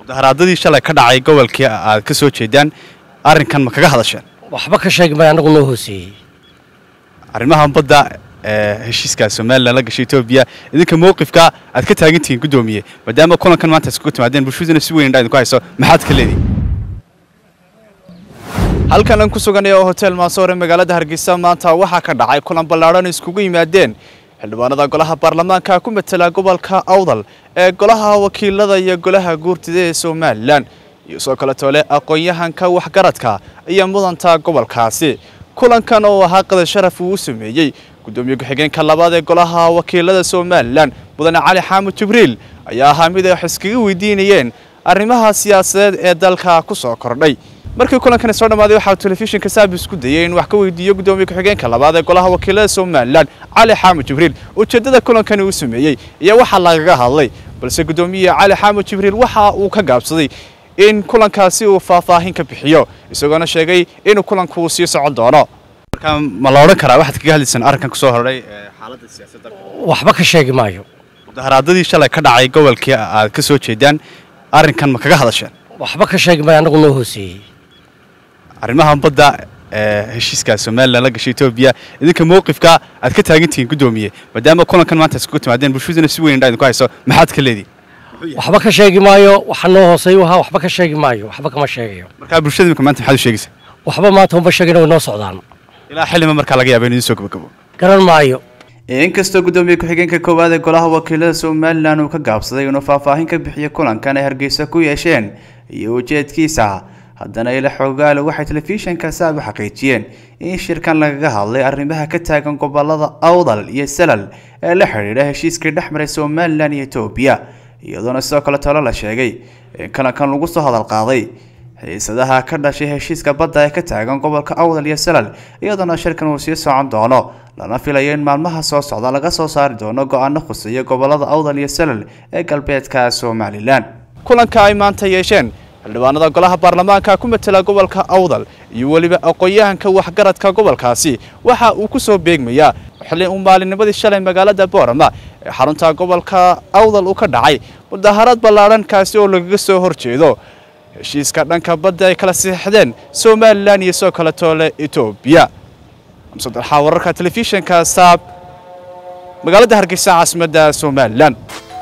mudaharaadadii shalay ka dhacay gobolkii aad ka soo jeedaan arrinkan ma kaga hadasheen waxba ka sheegi maya anagu noo hooseeyey arrimaha badda ee heshiiska somalilan la gashay etoobiya idinka mowqifka aad ka taagan tihiin guddoomiye maadaama kulankan maanta iskugu timaadeen bulshaduna si weyn indhaa idinku hayso maxaad ka leedihin halkan aan ku suganay oo hotel maasoore magaalada hargeysa maanta waxaa ka dhacay kulan ballaadhan iskugu yimaadeen xildhibaanada golaha baarlamaanka ku matela gobolka awdal ee golaha wakiilada iyo golaha guurtida ee somalilan iyo soo kale toole aqoon-yahanka waxgaradka iyo mudanta gobolkaasi kulankan oo ahaa qadar sharaf uu u sameeyey guddoomiye ku-xigeenka labaad ee golaha wakiilada somalilan mudane cali xaamud jibriil ayaa ahaa mid ay wax iskaga weydiinayeen arrimaha siyaasadeed ee dalka ku soo kordhay markii kulankani soo dhammaaday waxaa telefishinka saab isku dayay in wax ka weydiiyo guddoomiye ku-xigeenka labaad ee golaha wakiilada somalilan cali xaamud jibriil ujeeddada kulankani uu sameeyey iyo waxa lagaga hadlay balse guddoomiye cali xaamud jibriil waxa uu ka gaabsaday in kulankaasi uu faahfaahin ka bixiyo isagoona sheegay inuu kulanku sii socon doono marka ma la odhan karaa waxaad kaga hadlaysaan arrinkan kusoo horray xaaladda siyaasadda waxba ka sheegi maayo mudaharaadadii shalay ka dhacay gobolkii aad ka soo jeedaan arrinkan ma kaga hadasheen waxba ka sheegi maya anagu noo hooseeyey arrimaha badda ee heshiiska somalilan la gashay etoobiya idinka mowqifka aad ka taagan tihiin guddoomiye maadaama kulankan maanta iskugu timaadeen bulshaduna si weyn indhaa idinku hayso maxaad ka leedihin waxba ka sheegi maayo waxa noo hooseeyu ahaa waxba ka sheegi maayo waxba kama sheegayo markaa bulshada imika maanta maxaad u sheegaysaa waxba maanta uma sheegin way noo socdaan ilaa xillima markaa laga yaaba in idiin soo gabagabo garan maayo inkastoo guddoomiye ku-xigeenka koowaad ee golaha wakiilada somalilan uu ka gaabsaday inuu faahfaahin ka bixiyo kulankan ay hargeysa ku yeesheen iyo ujeedkiisa haddana ila xoogaale waxay telefishinka saab u xaqiijiyeen in shirkan lagaga hadlay arrimaha ka taagan gobolada awdal iyo salal ee la xidhiidha heshiiskii dhex maray somalilan iyo etoobiya iyadoona sidoo kale talo la sheegay in kalankan lagu soo hadal qaaday xiisadaha ka dhashay heshiiska badda ee ka taagan gobolka awdal iyo salal iyadoona shirkan uu sii socon doono lana filayo in maalmaha soo socda laga soo saari doono go-aano khuseeya gobolada awdal iyo salal ee galbeedka somalilan kulanka ay maanta yeesheen xildhibaanada golaha baarlamaanka ku matela gobolka awdal iyo weliba aqoon-yahanka waxgaradka gobolkaasi waxa uu ku soo beegmayaa xilli uu maalinimadii shalay magaalada boorama ee xarunta gobolka awdal uu ka dhacay mudaharaad ballaadhan kaasi oo lagaga soo horjeedo heshiiska dhanka badda ay kala siixdeen somalilan iyo soo kale toole etoobiya amsadalxaa wararka telefishinka saab magaalada hargeysa caasimadda somalilan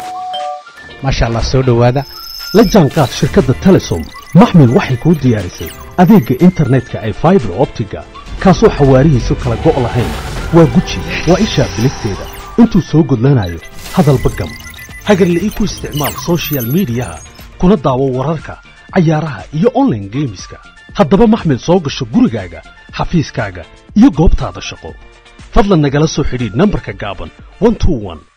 maasha allah soo dhowaada la jaanqaad shirkadda telesom maxmil waxay kuu diyaarisay adeegga internetka ay faibar optiga kaasoo xawaarihiisu kala go' lahayn waa guji waa ishaa biligteeda intuu soo gudlanayo hadalba gam hagarla ii ku isticmaal sochial midiyaha kuna daawo wararka cayaaraha iyo onlaine geemiska haddaba maxmil soo gasho gurigaaga xafiiskaaga iyo goobtaada shaqo fadlan nagala soo xidhiidh nambarka gaaban